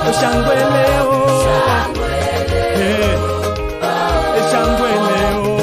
shangwe leo Eh, shangwe leo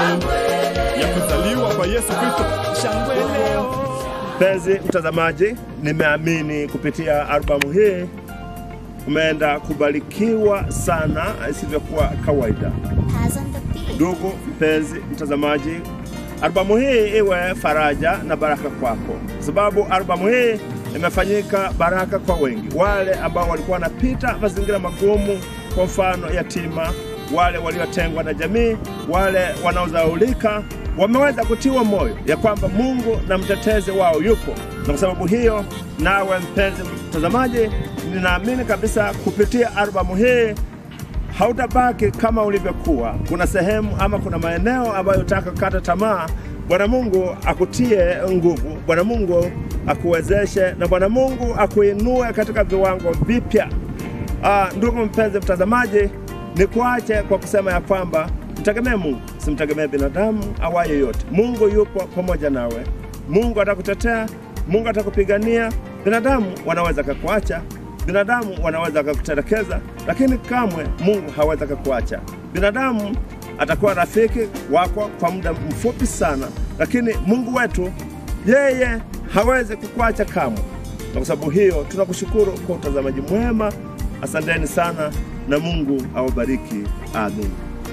ya kuzaliwa kwa Yesu Kristo, shangwe leo. Mpenzi mtazamaji, nimeamini kupitia albamu hii umeenda kubarikiwa sana isivyokuwa kawaida. Has on the beat. Ndugu mpenzi mtazamaji, albamu hii iwe faraja na baraka kwako, kwa sababu albamu hii imefanyika baraka kwa wengi, wale ambao walikuwa wanapita mazingira magumu, kwa mfano yatima, wale waliotengwa na jamii, wale wanaodhaulika wameweza kutiwa moyo ya kwamba Mungu na mtetezi wao yupo, na kwa sababu hiyo, nawe mpenzi mtazamaji, ninaamini kabisa kupitia albamu hii hautabaki kama ulivyokuwa. Kuna sehemu ama kuna maeneo ambayo utaka kukata tamaa, Bwana Mungu akutie nguvu, Bwana Mungu akuwezeshe, na Bwana Mungu akuinue katika viwango vipya. Ah, ndugu mpenzi mtazamaji, ni kuache kwa kusema ya kwamba mtegemee Mungu, simtegemee binadamu awaye yoyote. Mungu yupo pamoja nawe, Mungu atakutetea, Mungu atakupigania. Binadamu wanaweza kakuacha, binadamu wanaweza kakutelekeza, lakini kamwe Mungu hawezi kakuacha. Binadamu atakuwa rafiki wako kwa muda mfupi sana, lakini Mungu wetu yeye hawezi kukuacha kamwe. Na kwa sababu hiyo tunakushukuru kwa utazamaji mwema. Asanteni sana na Mungu awabariki. Amin.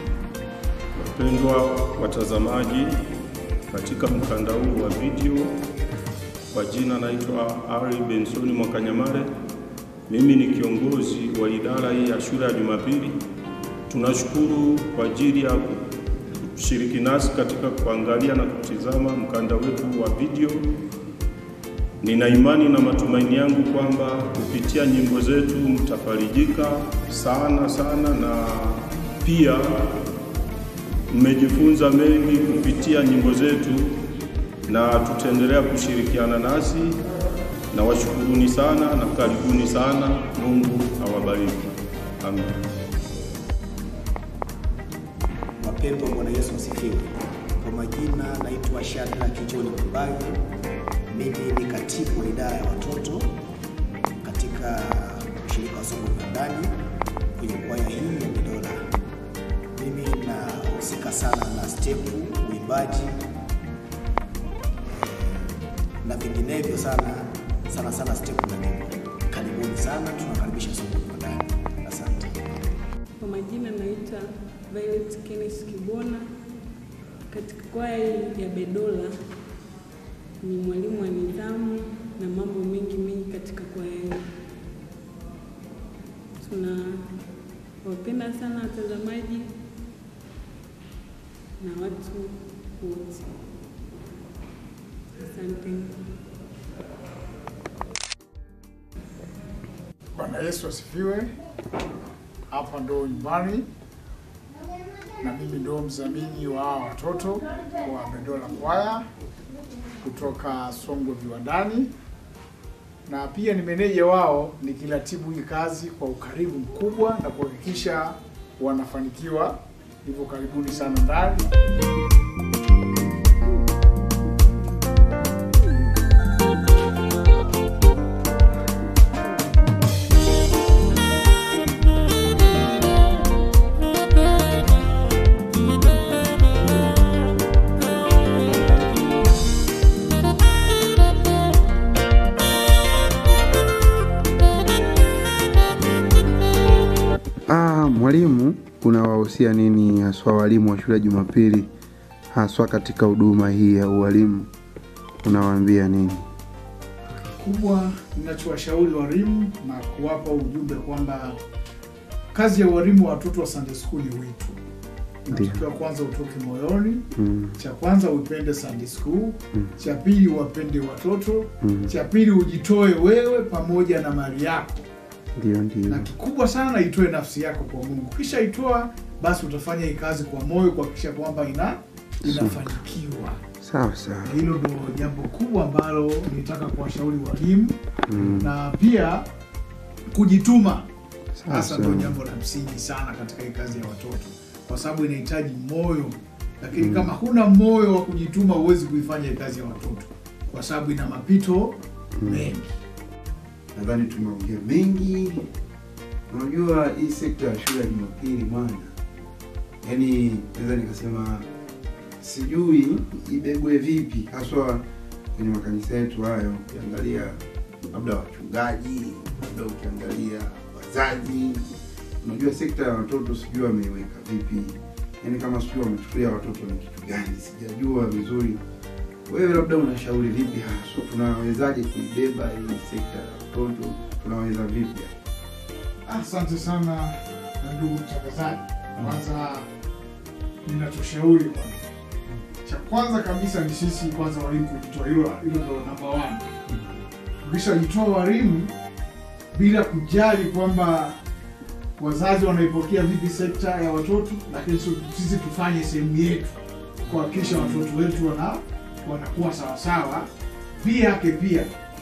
Wapendwa watazamaji, katika mkanda huu wa video, kwa jina naitwa Ari Bensoni Mwakanyamale. Mimi ni kiongozi wa idara hii ya shule ya Jumapili. Tunashukuru kwa ajili ya kushiriki nasi katika kuangalia na kutizama mkanda wetu wa video. Nina imani na matumaini yangu kwamba kupitia nyimbo zetu mtafarijika sana sana, na pia mmejifunza mengi kupitia nyimbo zetu, na tutaendelea kushirikiana nasi, na washukuruni sana na karibuni sana. Mungu awabariki. Amen. Wapendwa, Bwana Yesu asifiwe. Kwa majina naitwa Shadrack John Mbayo. Mimi ni katibu wa idara ya watoto katika ushirika wa somo la ndani kwenye kwaya hii ya Bedola. Mimi nahusika sana na stepu, uimbaji na vinginevyo sana sana sana stepu na nyimbo. Karibuni sana, tunakaribisha somo la ndani. Asante. Kwa majina naitwa Violet Kenneth Kibona. Katika kwaya hii ya Bedola ni mwalimu wa nidhamu na mambo mengi mengi katika kwaya hii. Tunawapenda sana watazamaji na watu wote. Asante. Bwana Yesu asifiwe. Hapa ndo nyumbani na mimi ndo mdhamini wa hawa watoto wa Bedola Kwaya kutoka Songwe Viwandani, na pia ni meneja wao nikiratibu hii kazi kwa ukaribu mkubwa na kuhakikisha wanafanikiwa. Hivyo karibuni sana ndani. Ah, mwalimu, unawahusia nini haswa walimu wa shule ya Jumapili haswa katika huduma hii ya ualimu? Unawaambia nini? kubwa ninachowashauri walimu na kuwapa ujumbe kwamba kazi ya ualimu wa watoto wa Sunday school ni wito. Ndiyo. Natakiwa kwanza utoke moyoni. Mm, Cha kwanza uipende Sunday school, Mm. cha pili uwapende watoto, Mm. cha pili ujitoe wewe pamoja na mali yako, ndio ndio. na kikubwa sana itoe nafsi yako kwa Mungu. Kisha itoa basi, utafanya hii kazi kwa moyo kuhakikisha kwamba ina inafanikiwa. Sawa sawa. Hilo ndo jambo kubwa ambalo nilitaka kuwashauri walimu Mm, na pia kujituma sawa hasa ndo sawa. jambo la msingi sana katika hii kazi ya watoto, kwa sababu inahitaji moyo, lakini kama huna moyo wa kujituma huwezi kuifanya hii kazi ya watoto, kwa sababu ina mapito mengi. Nadhani tumeongea mengi Unajua hii sekta ya shule ya Jumapili bwana, yaani naweza nikasema sijui ibebwe vipi, haswa kwenye makanisa yetu hayo. Ukiangalia labda wachungaji, labda ukiangalia wazazi, unajua sekta ya watoto sijui wameiweka vipi, yaani kama sijui wamechukulia watoto ni kitu gani, sijajua vizuri. Wewe labda unashauri vipi haswa, tunawezaje kuibeba hii sekta ya watoto, tunaweza vipi? Asante sana na ndugu mtangazaji. Kwanza ninachoshauri kwanza, cha kwanza kabisa ni sisi kwanza walimu kujitoa, hilo hilo ndo namba one. Tukishajitoa walimu bila kujali kwamba wazazi wanaipokea vipi sekta ya watoto, lakini sisi- sisi tufanye sehemu yetu kuhakikisha watoto wetu wana wanakuwa sawasawa. Pia yake pia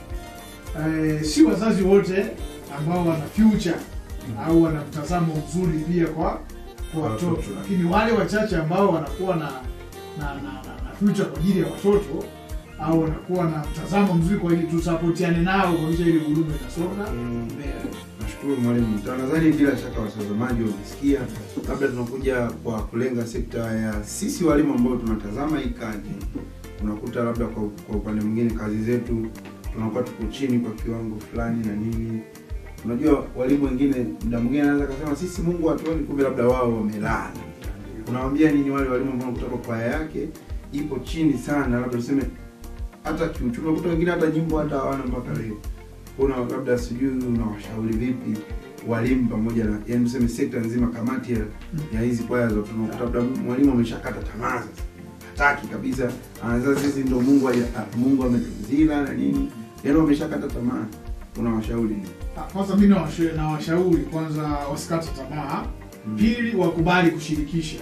eh, si wazazi wote ambao wana future au wana mtazamo mzuri pia kwa kwa watoto, lakini wale wachache ambao wanakuwa na na, na, na, na future kwa ajili ya watoto au wanakuwa na mtazamo mzuri kwa ajili tusapotiane nao kuhakikisha ile huduma inasonga mbele. Nashukuru mwalimu. Nadhani bila shaka watazamaji wamesikia, labda tunakuja kwa kulenga sekta ya sisi walimu ambao tunatazama hii kazi. Unakuta labda kwa, kwa upande mwingine kazi zetu tunakuwa tuko chini kwa kiwango fulani na nini. Unajua walimu wengine muda mwingine anaweza kusema sisi Mungu hatuoni, kumbe labda wao wamelala. Unawaambia nini wale walimu ambao kutoka kwaya yake ipo chini sana, labda tuseme hata kiuchumi, unakuta wengine hata nyimbo hata hawana mpaka leo una labda sijui unawashauri vipi walimu pamoja na yani tuseme sekta nzima kamati ya, ya hizi kwaya zote unakuta labda mwalimu ameshakata tamaa sasa hataki kabisa anasema sisi ndo Mungu aja- ah, Mungu ametuzila na nini yani wameshakata tamaa unawashauri nini Ah, Kwanza mi nawasha- nawashauri kwanza wasikate tamaa. Pili, wakubali kushirikisha,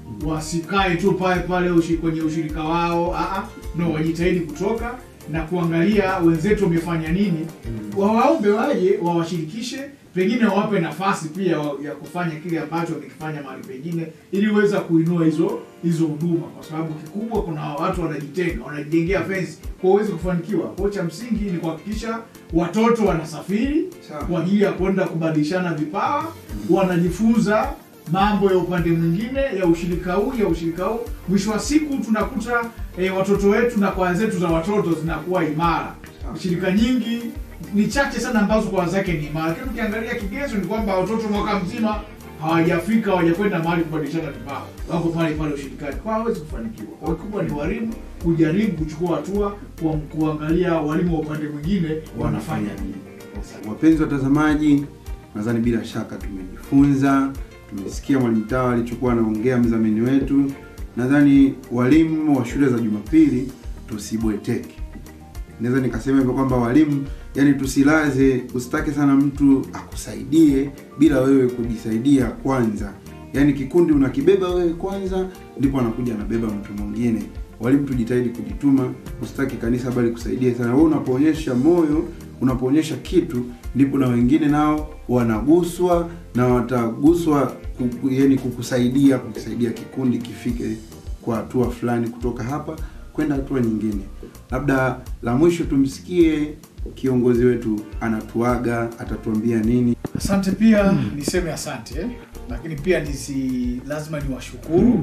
wasikae tu pale pale ushi, kwenye ushirika wao. Aa, no, wajitahidi kutoka na kuangalia wenzetu wamefanya nini, wawaombe waje wawashirikishe, pengine wawape nafasi pia wa- ya kufanya kile ambacho wamekifanya mahali pengine, ili uweza kuinua hizo hizo huduma, kwa sababu kikubwa kuna watu wanajitenga, wanajijengea fensi kwa uwezi kufanikiwa. Kwa cha msingi ni kuhakikisha watoto wanasafiri Sawa. kwa ajili ya kwenda kubadilishana vipawa, wanajifunza mambo ya upande mwingine ya ushirika huu ya ushirika huu. Mwisho wa siku tunakuta eh, watoto wetu na kwaya zetu za watoto zinakuwa imara. Sawa. Shirika nyingi ni chache sana ambazo kwaya zake ni imara, lakini ukiangalia kigezo ni kwamba watoto mwaka mzima hawajafika hawajakwenda mahali kubadilishana vipawa, wako pale pale ushirikani, kwa hawezi kufanikiwa. Kwa kikubwa ni walimu kujaribu kuchukua hatua kwa kuangalia walimu wa upande mwingine wanafanya nini. Wapenzi watazamaji, nadhani bila shaka tumejifunza, tumesikia mwalimu Tawa alichokuwa anaongea mdhamini wetu. Nadhani walimu wa shule za Jumapili tusibweteke. Naweza nikasema hivyo kwamba walimu, yani tusilaze, usitake sana mtu akusaidie bila wewe kujisaidia kwanza. Yaani kikundi unakibeba wewe kwanza, ndipo anakuja anabeba mtu mwingine. Walimu tujitahidi kujituma, usitaki kanisa bali kusaidia sana. Wewe unapoonyesha moyo, unapoonyesha kitu, ndipo na wengine nao wanaguswa na wataguswa kuku, yani kukusaidia, kukusaidia kikundi kifike kwa hatua fulani kutoka hapa kwenda hatua nyingine. Labda la mwisho tumsikie kiongozi wetu anatuaga, atatuambia nini. Asante pia niseme asante, lakini pia nisi lazima niwashukuru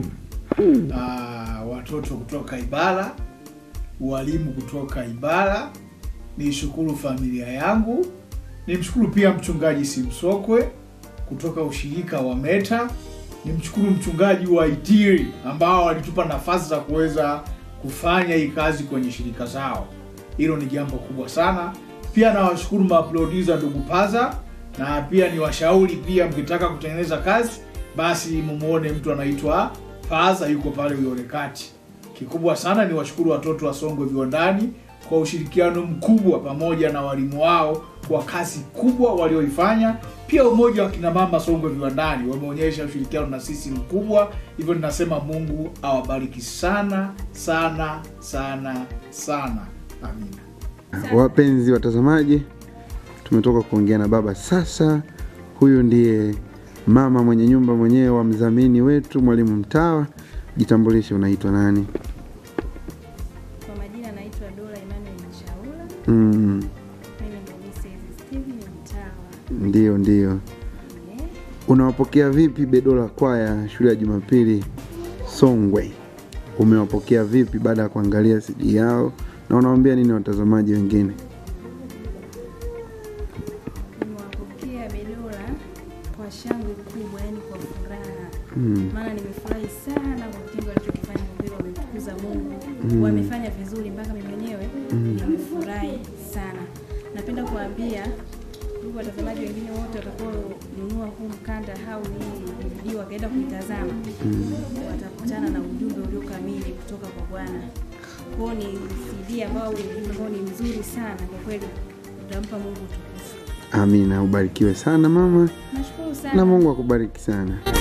ah, watoto kutoka Ibara, walimu kutoka Ibara, nishukuru familia yangu, nimshukuru pia mchungaji Simsokwe kutoka ushirika wa Meta, nimshukuru mchungaji wa Itiri ambao walitupa nafasi za kuweza kufanya hii kazi kwenye shirika zao. Hilo ni jambo kubwa sana. Pia nawashukuru maproducer ndugu Paza, na pia ni washauri pia, mkitaka kutengeneza kazi basi mumuone mtu anaitwa Paza, yuko pale Uyole Kati. Kikubwa sana ni washukuru watoto wa Songwe Viwandani kwa ushirikiano mkubwa pamoja na walimu wao kwa kazi kubwa walioifanya. Pia umoja wa kina mama Songwe Viwandani wameonyesha ushirikiano na sisi mkubwa, hivyo ninasema Mungu awabariki sana sana sana sana, amina. Wapenzi watazamaji, tumetoka kuongea na baba sasa. Huyu ndiye mama mwenye nyumba mwenyewe wa mdhamini wetu mwalimu Mtawa. Jitambulishe, unaitwa nani? Kwa majina naitwa Dora Emmanuel Mchaula. Mm, Mimi ndo Mrs. Steven Mtawa. ndio ndio. unawapokea vipi Bedola kwaya shule ya Jumapili Songwe? Umewapokea vipi baada ya kuangalia CD yao na unawaambia nini watazamaji wengine? Nimewapokea Bedola kwa shangwe kubwa, yani kwa furaha Mm. maana nimefurahi sana kwa kitendo walichokifanya. Kwa kweli wamemtukuza Mungu, wamefanya vizuri mpaka mimi mwenyewe nimefurahi sana. Napenda kuambia ndugu watazamaji wengine wote watakaonunua huu mkanda au hii video wakaenda kuitazama, watakutana na ujumbe ulio kamili kutoka kwa Bwana. Kwao ni CD ambao ujumbe ambao ni mzuri sana kwa kweli, utampa Mungu utukufu. Amina, ubarikiwe sana mama Nashukuru sana. na Mungu akubariki sana.